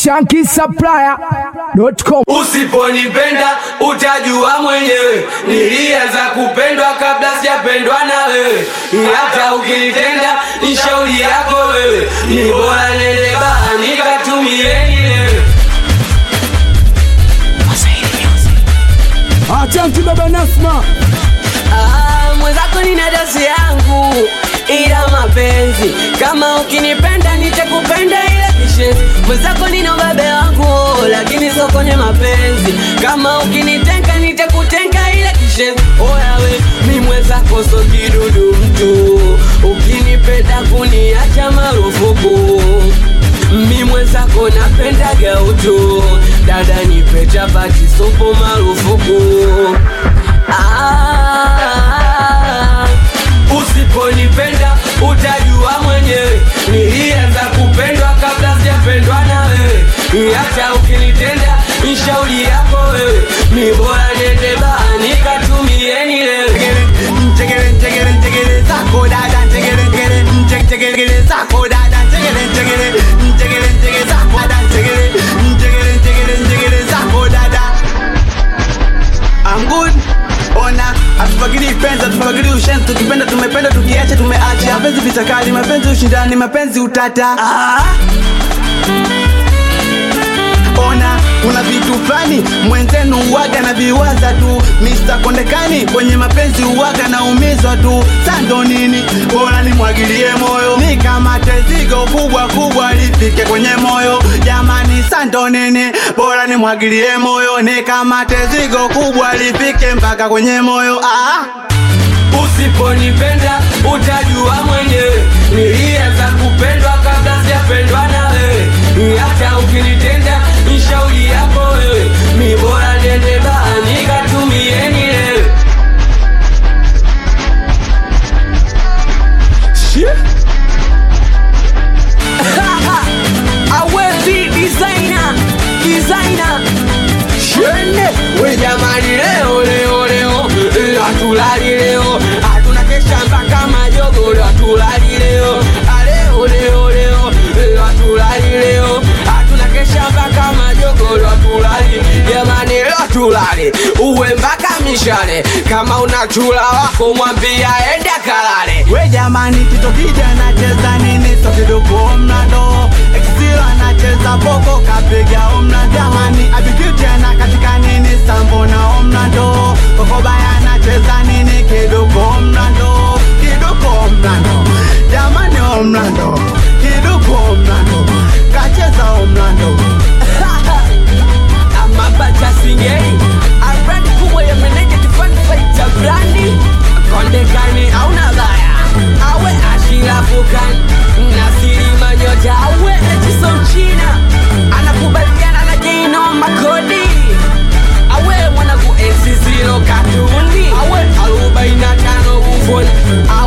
shankisupplier.com. Usiponipenda utajua mwenyewe, nilianza kupendwa kabla sijapendwa na wewe. Hata ukinitenda ni shauri yako wewe, ni bora nende baa nikatumie nilewe. Achanki baba Nasma. Ah, mwenzako nina dosi yangu ila mapenzi kama ukinipenda nitakupenda ila kishenzi mwenzako nina ubabe wangu lakini sio kwenye mapenzi kama ukinitenga nitakutenga ila kishenzi oyawe mi mwenzako so kidudu mtu ukinipenda kuniacha marufuku mi mwenzako napendaga utu dada nipe chapati sopo marufuku ah, usiponipenda utajua mwenyewe nilianza kupendwa kabla sijapendwa na wewe hata ukinitenda ni shauri yako wewe mi bora nende baa nikatumie nilewe Njegere njegere njegere zako dada njegere njegere njegere njegere zako dada njegere njegere njegere njegere zako dada njegere njegere njegere njegere zako dada I'm good ona hatufagili penzi hatufagili ushenzi tukipenda tumependa tukiacha tumeacha mapenzi vitakali mapenzi ushindani mapenzi utata ah. ona kuna vitu fulani mwenzenu uwaga na viwaza tu Mr. Kondekani kwenye mapenzi uwaga na umizwa tu sando nini bora nimwagilie moyo ni kama tezigo kubwa kubwa lifike kwenye moyo jamani sando nini bora nimwagilie moyo ni kama tezigo kubwa lifike mpaka kwenye moyo ah. Usiponipenda utajua mwenyewe, nilianza kupendwa kabla sijapendwa na wewe. Hata ukinitenda ni shauri yako wewe, mi bora nende baa nikatumie nilewe. Awezi designer, designer Shende, we jamani leo leo leo eh, Hatulali leo Hatuna kesha mpaka majogo leo Hatulali leo Ah, Leo leo leo eh, Hatulali leo Hatuna kesha mpaka majogo leo Hatulali jamani leo hatulali Uwe mpaka mishale Kama una chula wako mwambia ende kalale we jamani tito kija anacheza nini sokiduku mnado exil anacheza boko kapiga omna jamani abikiti ana katika nini sambo na omnado kokobaya anacheza nini kiduku omnado kiduku omnado jamani omnado kiduku omnado kacheza omnado amabacha singeli abrandi kubwa ya meneja tifani faita brandi kondekani auna baya awe ashirafukan nasiri manyota awe echiso mchina anakubaliana na jino makodi awe mwanaku ensi zero katuni awe arobaini na tano ufoni